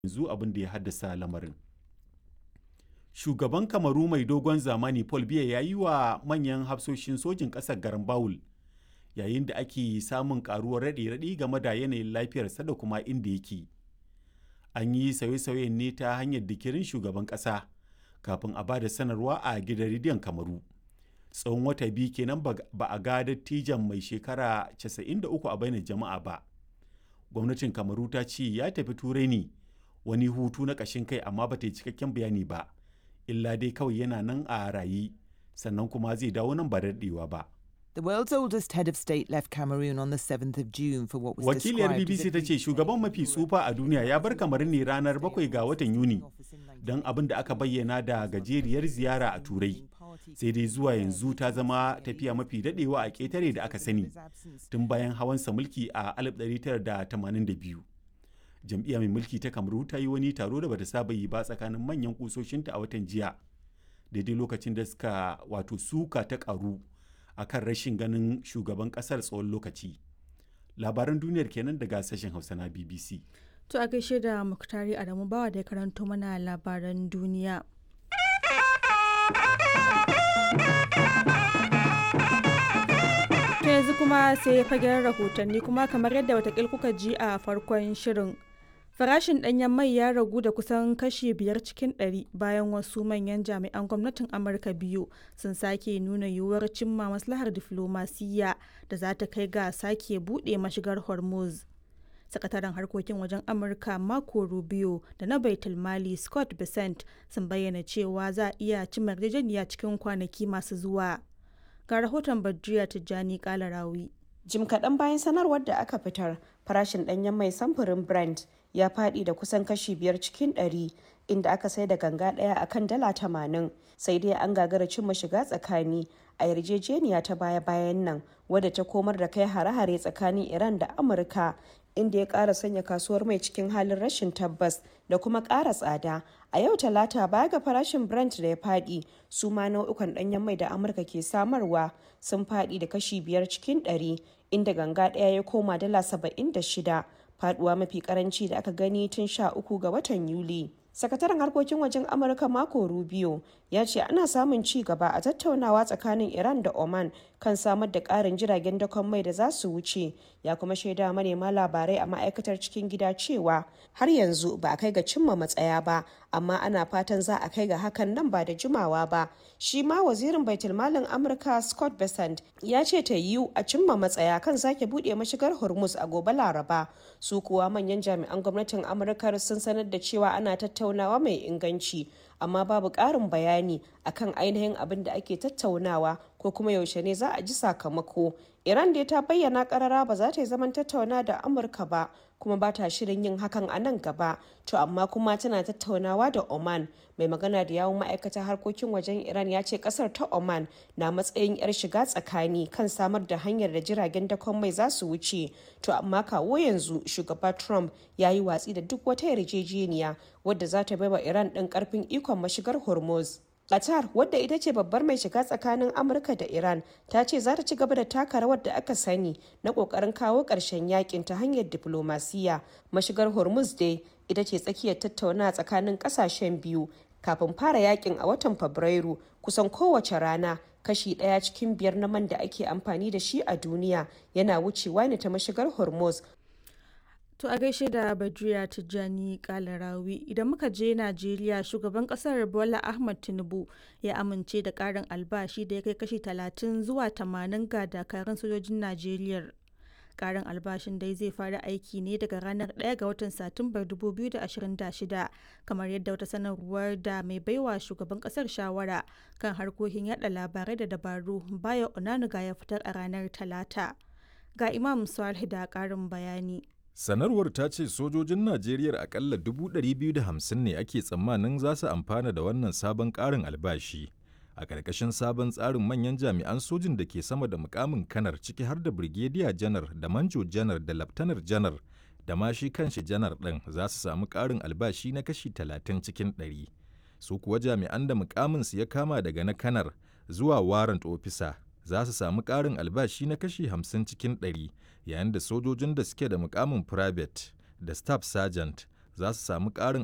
yanzu abin da ya haddasa lamarin. Shugaban Kamaru mai dogon zamani Paul Biya ya yi wa manyan hafsoshin sojin ƙasar garan Bawul yayin da ake samun karuwar raɗe-raɗi game da yanayin lafiyarsa da kuma inda yake. An yi sauye-sauyen ne ta hanyar dikirin shugaban ƙasa kafin a ba da sanarwa a gidan rediyon Kamaru. Tsawon wata biyu kenan ba a ga dattijan mai shekara 93 a bainar jama'a ba. Gwamnatin Kamaru ta ce ya tafi Turai ne wani hutu na ƙashin kai amma ba ta yi cikakken bayani ba. Illa dai kawai yana nan a raye sannan kuma zai dawo nan ba da daɗewa ba. The world's oldest head of state left Cameroon on the 7th of June for what was Wakiliyar described as BBC a ta ce shugaban mafi tsufa a duniya ya bar kamar ne ranar 7 ga watan Yuni don abin da aka bayyana da gajeriyar ziyara a Turai. Sai dai zuwa yanzu ta zama tafiya mafi daɗewa a ƙetare da aka sani tun bayan hawansa mulki a 1982. Jam'iyya mai mulki ta Kamaru ta yi wani taro da bata saba yi ba tsakanin manyan kusoshinta a watan jiya. Daidai lokacin da suka wato suka ta ƙaru a kan rashin ganin shugaban kasar tsawon lokaci labaran duniyar kenan daga sashen hausa na bbc To a gaishe da Muktari Adamu Bawa da ya karanto mana labaran duniya. To yanzu kuma sai ya fagen rahotanni kuma kamar yadda watakil kuka ji a farkon shirin. Farashin ɗanyen mai ya ragu da kusan kashi biyar cikin ɗari bayan wasu manyan jami'an gwamnatin Amurka biyu sun sake nuna yiwuwar cimma maslahar diflomasiyya da za ta kai ga sake buɗe mashigar Hormuz. Sakataren harkokin wajen Amurka Marco Rubio da na Baitul Mali Scott Bessent sun bayyana cewa za a iya cimma yarjejeniya cikin kwanaki masu zuwa. Ga rahoton Badriya Tijjani Kalarawi. Jim kaɗan bayan sanarwar da aka fitar, farashin ɗanyen mai samfurin Brent ya faɗi da kusan kashi biyar cikin ɗari inda aka sai da ganga ɗaya a kan dala tamanin sai dai an gagara cimma shiga tsakani a yarjejeniya ta baya-bayan nan wadda ta komar da kai hare-hare tsakanin Iran da Amurka inda ya ƙara sanya kasuwar mai cikin halin rashin tabbas da kuma ƙara tsada a yau talata baya ga farashin brent da ya faɗi su ma nau'ukan ɗanyen mai da amurka ke samarwa sun faɗi da kashi biyar cikin ɗari inda ganga ɗaya ya koma dala saba'in da shida faɗuwa mafi karanci da aka gani tun sha uku ga watan yuli sakataren harkokin wajen amurka mako rubio ya ce ana samun ci gaba a tattaunawa tsakanin iran da oman kan samar da ƙarin jiragen dakon mai da za su wuce ya kuma shaida manema labarai a ma'aikatar cikin gida cewa har yanzu ba a kai ga cimma matsaya ba amma ana fatan za a kai ga hakan nan ba da jimawa ba shi ma wazirin baitulmalin amurka scott besant ya ce ta yiwu a cimma matsaya kan sake buɗe mashigar hormuz a gobe laraba su kuwa manyan jami'an gwamnatin amurka sun sanar da cewa ana tattaunawa mai inganci amma babu ƙarin bayani akan ainihin abin da ake tattaunawa ko kuma yaushe ne za a ji sakamako iran dai ta bayyana karara ba za ta yi zaman tattauna da amurka ba kuma ba ta shirin yin hakan a nan gaba to amma kuma tana tattaunawa da oman mai magana da yawun ma'aikatar harkokin wajen iran ya ce kasar ta oman na matsayin yar shiga tsakani kan samar da hanyar da jiragen dakon mai za su wuce to amma kawo yanzu shugaba trump ya yi watsi da duk wata yarjejeniya wadda za ta baiwa iran ɗin karfin ikon mashigar hormuz Qatar wadda ita ce babbar mai shiga tsakanin Amurka da Iran ta ce za ta ci gaba da taka rawar da aka sani na kokarin kawo ƙarshen yakin ta hanyar diplomasiya. Mashigar Hormuz dai ita ce tsakiyar tattauna tsakanin ƙasashen biyu kafin fara yakin a watan Fabrairu kusan kowace rana kashi ɗaya cikin biyar na man da ake amfani da shi a duniya yana wucewa ne ta mashigar Hormuz To a gaishe da Badriya Tijjani Kalarawi idan muka je Najeriya shugaban kasar Bola Ahmad Tinubu ya amince da karin albashi da ya kai kashi 30 zuwa 80 ga dakarun sojojin Najeriya. Karin albashin dai zai fara aiki ne daga ranar 1 ga watan Satumbar 2026 kamar yadda wata sanarwar da mai baiwa shugaban kasar shawara kan harkokin yada labarai da dabaru Bayo Onanuga ya fitar a ranar Talata. Ga Imam Salih da karin bayani. Sanarwar ta ce sojojin Najeriya akalla 250 ne ake tsammanin za su amfana da wannan sabon ƙarin albashi. A ƙarƙashin sabon tsarin manyan jami'an sojin da ke sama da mukamin kanar ciki har da Brigadier janar da Manjo janar da Laftanar janar da ma shi kanshi janar ɗin za su samu ƙarin albashi na kashi 30 cikin 100. Su kuwa jami'an da mukaminsu ya kama daga na kanar zuwa warrant officer za su samu ƙarin albashi na kashi 50 cikin 100 yayin da sojojin da suke da mukamin private da staff sergeant za su samu ƙarin